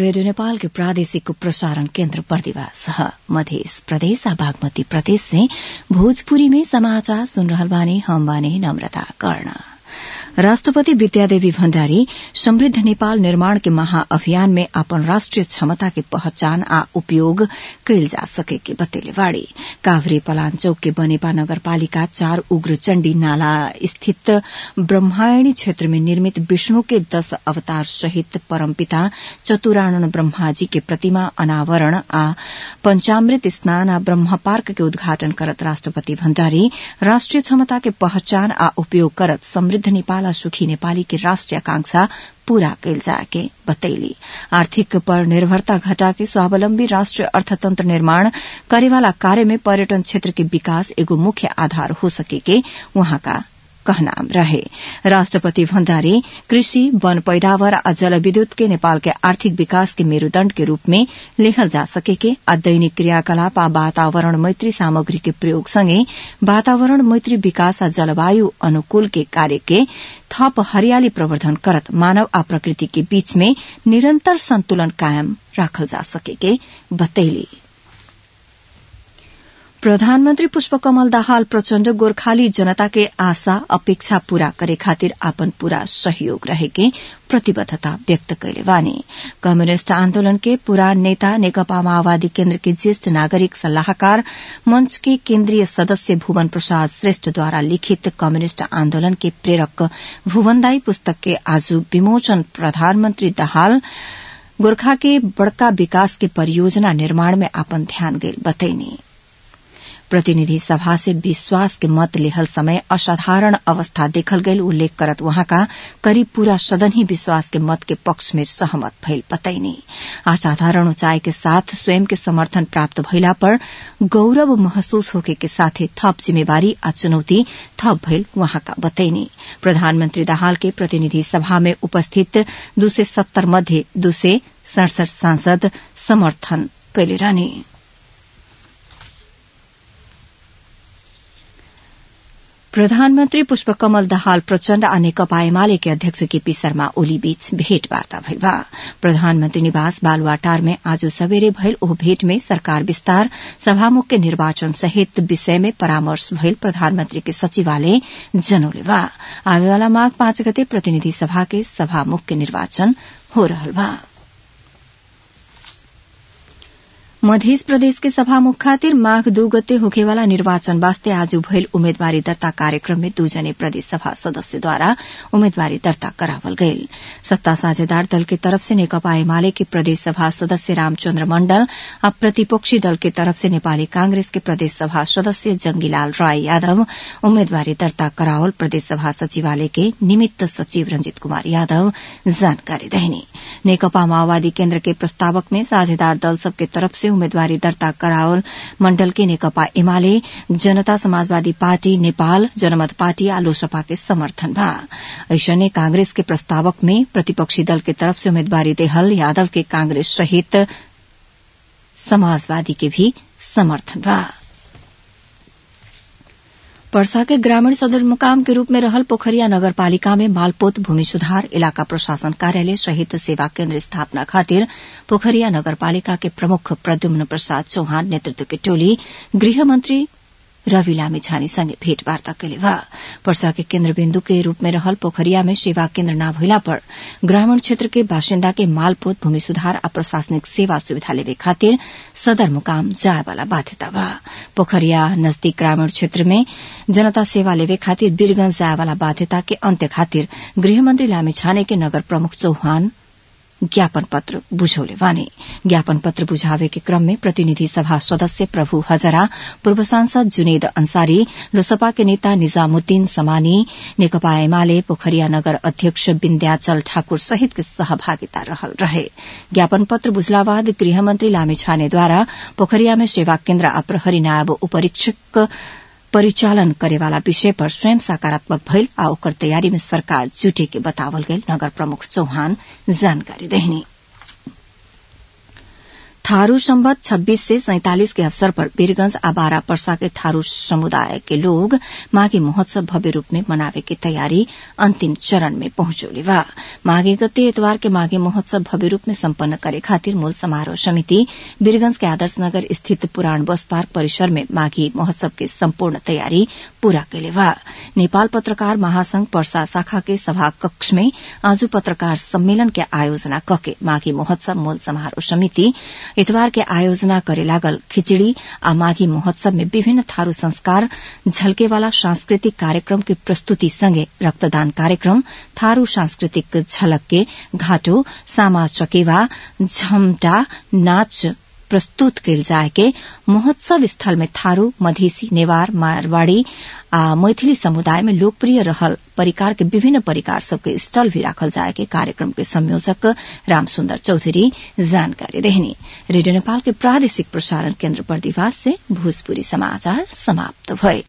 radio Nepal के प्रादेशिक प्रसारण केन्द्र बर्दिवास मध्य प्रदेश आ बागमती प्रदेश से भोजपुरी में समाचार सुन रहल बानी हम बानी नम्रता कर्ण राष्ट्रपति विद्यादेवी भण्डारी समृद्ध नेपाल निर्माण के महाअभियान में अपन राष्ट्रिय क्षमता के पहचान आ उपयोग कैल जा सके के बतेले बाड़ी काभ्रे पलाञ्चोक के बनेपा नगरपालिका चार उग्रचण्डी नाला स्थित ब्रह्मायणी क्षेत्र में निर्मित विष्णु के दश अवतार सहित परमपिता चतुरानन ब्रह्माजी के प्रतिमा अनावरण आ पंचामृत स्नान आ ब्रह्म पार्क के उद्घाटन करत राष्ट्रपति भण्डारी राष्ट्रिय क्षमता के पहचान आ उपयोग करत समृद्ध नेपाल आ सुखी नेपाली के राष्ट्रिय आकांक्षा पूरा कैल जाके बतैली आर्थिक पर निर्भरता घटा के स्वावलम्बी राष्ट्रिय अर्थतंत्र निर्माण करेवाला कार्य में पर्यटन क्षेत्र के विकास एगो मुख्य आधार हो सके के वहाँका कहना रहे राष्ट्रपति भण्डारी कृषि वन पैदावार आ जलविद्युत के नेपाल के आर्थिक विकास के मेरूदण्ड के रूप में लेखल जा सकेके आ दैनिक क्रियाकलाप आ वातावरण मैत्री सामग्री के प्रयोग सँगै वातावरण मैत्री विकास आ जलवायु अनुकूल के कार्य के थप हरियाली प्रवर्धन करत मानव आ प्रकृति के बीच में निरन्तर सन्तुलन कायम राखल जा सकेके बतैली प्रधानमन्त्री पुष्पकमल दाहाल प्रचण्ड गोर्खाली जनता के आशा अपेक्षा पूरा करे खातिर आपन पूरा सहयोग रहेके प्रतिबद्धता व्यक्त कैले बानी कम्युनिष्ट आन्दोलन के पुरान नेता नेकपा माओवादी केन्द्र के ज्येष्ठ नागरिक सल्लाहकार मंच के केन्द्रीय सदस्य भुवन प्रसाद श्रेष्ठद्वारा लिखित कम्युनिष्ट आन्दोलन के प्रेरक भुवनदाई पुस्तक के आज विमोचन प्रधानमन्त्री दाहाल गोर्खा के बड़का विकास के परियोजना निर्माण में आपन ध्यान गईल बतैनी प्रतिनिधि सभा से विश्वास के मत लेहल समय असाधारण अवस्था देखल गईल उल्लेख करत वहाँका करीब पूरा सदन ही विश्वास के मत के पक्ष में सहमत भइल बतैनी असाधारण ऊंचाई के साथ स्वयं के समर्थन प्राप्त भइला पर गौरव महसूस होके के साथे थप जिम्मेवारी आ चुनौती थप भइल वहाँका बतैनी प्रधानमन्त्री दाहाल के प्रतिनिधि सभा में उपस्थित दू सय सत्तर मध्ये दू सय सड़सठ सांसद समर्थन कैले रहने प्रधानमन्त्री पुष्पकमल दाहाल प्रचण्ड आ नेकपा एमाले के अध्यक्ष केपी शर्मा ओली बीच भेटवार्ता भइल बा प्रधानमन्त्री निवास बालुवाटार में आज सबेरे भइल ओ भेट में सरकार विस्तार सभामुख के निर्वाचन सहित विषय में परामर्श भइल प्रधानमन्त्री के सचिवालय जनौले बा आवेवाला माघ पाँच गते प्रतिनिधि सभा के सभामुख के निर्वाचन हो रहल बा मध्य प्रदेश के सभामुख खातिर माघ दू गते होखेवाला निर्वाचन वास्ते आज भइल उम्मेदवारी दर्ता कार्यक्रम में दू जने प्रदेश सभा सदस्यद्वारा उम्मेदवारी दर्ता करावल गईल सत्ता साझेदार दल के तरफ से नेकपा एमाले के प्रदेश सभा सदस्य रामचन्द्र मण्डल आ प्रतिपक्षी दल के तरफ से नेपाली कांग्रेस के प्रदेश सभा सदस्य जंगीलाल राय यादव उम्मेदवारी दर्ता करावल प्रदेश सभा सचिवालय के निमित्त सचिव रंजित कुमार यादव जानकारी देहनी नेकपा माओवादी केन्द्र के प्रस्तावक में साझेदार दल सबके तरफ से उम्मेदवारी दर्ता करावल मण्डल के नेकपा एमाले जनता समाजवादी पार्टी नेपाल जनमत पार्टी आ लोसपा के समर्थन बा ऐसने कांग्रेस के प्रस्तावक में प्रतिपक्षी दल के तरफ से उम्मेदवारी देहल यादव के कांग्रेस सहित समाजवादी के भी समर्थन बा पर्सा के ग्रामीण सदरमुकाम के रूप में रहल पोखरिया नगरपालिका में मालपोत भूमि सुधार इलाका प्रशासन कार्यालय सहित सेवा केन्द्र स्थापना खातिर पोखरिया नगरपालिका के प्रमुख प्रद्युम्न प्रसाद चौहान नेतृत्व की टोली गृहमन्त्री रवि लामिछाने सँगै भेटवार्ता कैले बा पर्सा के केन्द्रबिन्दु के रूप में रहल पोखरिया में सेवा केन्द्र न भइला पर ग्रामीण क्षेत्र के बासिन्दा के मालपोत भूमि सुधार आ प्रशासनिक सेवा सुविधा लेवे खातिर सदरमुकाम जाए वाला बाध्यता बा पोखरिया नजदीक ग्रामीण क्षेत्र में जनता सेवा लेवे खातिर वीरगंज जाए वाला बाध्यता के अन्त्य खातिर गृहमन्त्री लामिछाने के नगर प्रमुख चौहान ज्ञापन पत्र बुझौले वाने ज्ञापन पत्र बुझावे के क्रम में प्रतिनिधि सभा सदस्य प्रभु हजरा पूर्व सांसद जुनेद अंसारी लोसपा के नेता निजामुद्दीन समानी नेकपा एमाले पोखरिया नगर अध्यक्ष विन्ध्याचल ठाकुर सहित के सहभागिता रहल रहे ज्ञापन पत्र बुझला बाद गृहमन्त्री लामिछानेद्वारा पोखरिया में सेवा केन्द्र आ प्रहरी नायब उपरीक्षक परिचालन करेवाला विषय पर स्वयं सकारात्मक भइल आ ओकर तैयारी में सरकार जुटे के बतावल गईल नगर प्रमुख चौहान जानकारी देहनी थारू संबत छब्बीस से सैतालीस के अवसर पर वीरगंज आ बारा पर्सा के थारू समुदाय के लोग माघे महोत्सव भव्य रूप में मनावे की तैयारी अंतिम चरण में पहुंचोले बा माघे गते एतवार के माघे महोत्सव भव्य रूप में सम्पन्न करे खातिर मूल समारोह समिति वीरगंज के आदर्श नगर स्थित पुराण बस पार्क परिसर में माघी महोत्सव के सम्पूर्ण तैयारी पूरा कैले बा नेपाल पत्रकार महासंघ पर्सा शाखा के सभा कक्ष में आज पत्रकार सम्मेलन के आयोजना कके माघी महोत्सव मूल समारोह समिति इतवार के आयोजना करे लागल खिचड़ी आ माघी महोत्सव में विभिन्न थारू संस्कार झलकेवाला सांस्कृतिक कार्यक्रम के प्रस्तुति संगे रक्तदान कार्यक्रम थारू सांस्कृतिक झलक के घाटो सामा चकेवा झमटा नाच प्रस्तुत कैल जाए के महोत्सव स्थल में थारू मधेसी नेवार मारवाड़ी आ मैथिली समुदाय में लोकप्रिय रहल परिकार के विभिन्न परिकार सबके स्टल भी राखल जाए के कार्यक्रम के संयोजक रामसुन्दर चौधरी जानकारी देहनी रेडियो नेपाल के प्रादेशिक प्रसारण केन्द्र बर्दिवास से भोजपुरी समाचार समाप्त भए